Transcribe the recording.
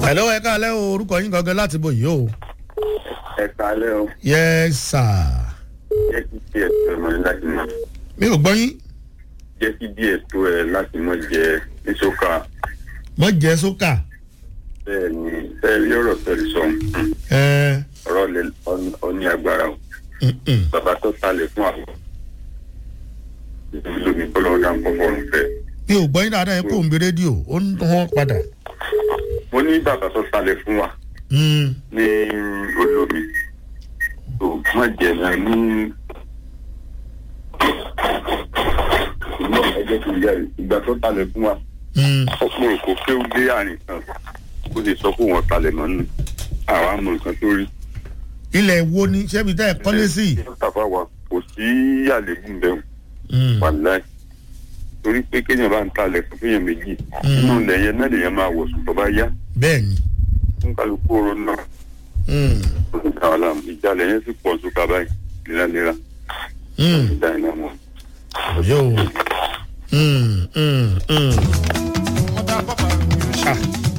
hello ẹ káalẹ́ o orúkọ yín gangan láti bò yìí o. ẹ kálẹ́ o yes sir. jẹ́ kí díẹ̀ tó ẹ mọ́ láti mọ́ mi ò gbọ́ yín jẹ́ kí díẹ̀ tó ẹ láti mọ́ jẹ níṣọ́ka mọ jẹ sókà. bẹ́ẹ̀ ni bẹ́ẹ̀ rí ọ̀rọ̀ tẹ̀lé sọ ẹ ọ̀rọ̀ lè ọ ní agbára o mm-mm. bàbá tó talẹ̀ fún àwọn lómi kọ́lọ́ ọ̀dà ń kọ́ fọ́ọ̀rùn fẹ́. mi ò gbọ́ yín dáadáa ẹ kó ń bi rédíò ó ń hàn padà. mo ní bàbá tó talẹ̀ fún wa Mm. ní olómi tó má jẹ náà ní ìgbà ẹgbẹ́ tó yẹ ìgbà tó talẹ̀ fún wa Mm. ọ̀pọ̀ òkò kéwú dé àárín kan kó lè sọ pé wọ́n talẹ̀ mọ́ nù àwa mọ nǹkan tó rí. ilẹ̀ wo ni ṣebí tẹ́ ẹ kọ́lé sí. tàbá wa kò sí àlébù bẹ́ẹ̀ Mm. wà láì torí pé kéèyàn bá ń talẹ̀ fún fúnyàn méjì inú ilẹ̀ yẹn náà lèyàn máa wọ̀ sùn tó bá yá bẹ́ẹ̀ ni. ń kálukú oró náà Mm. ó sì ká ọ̀la ìjàlẹ̀ yẹn sì pọ̀ sókà báyìí léraléra Mm. ìjà iná mọ́. yóò. Mm. Mm. Mm. Ah.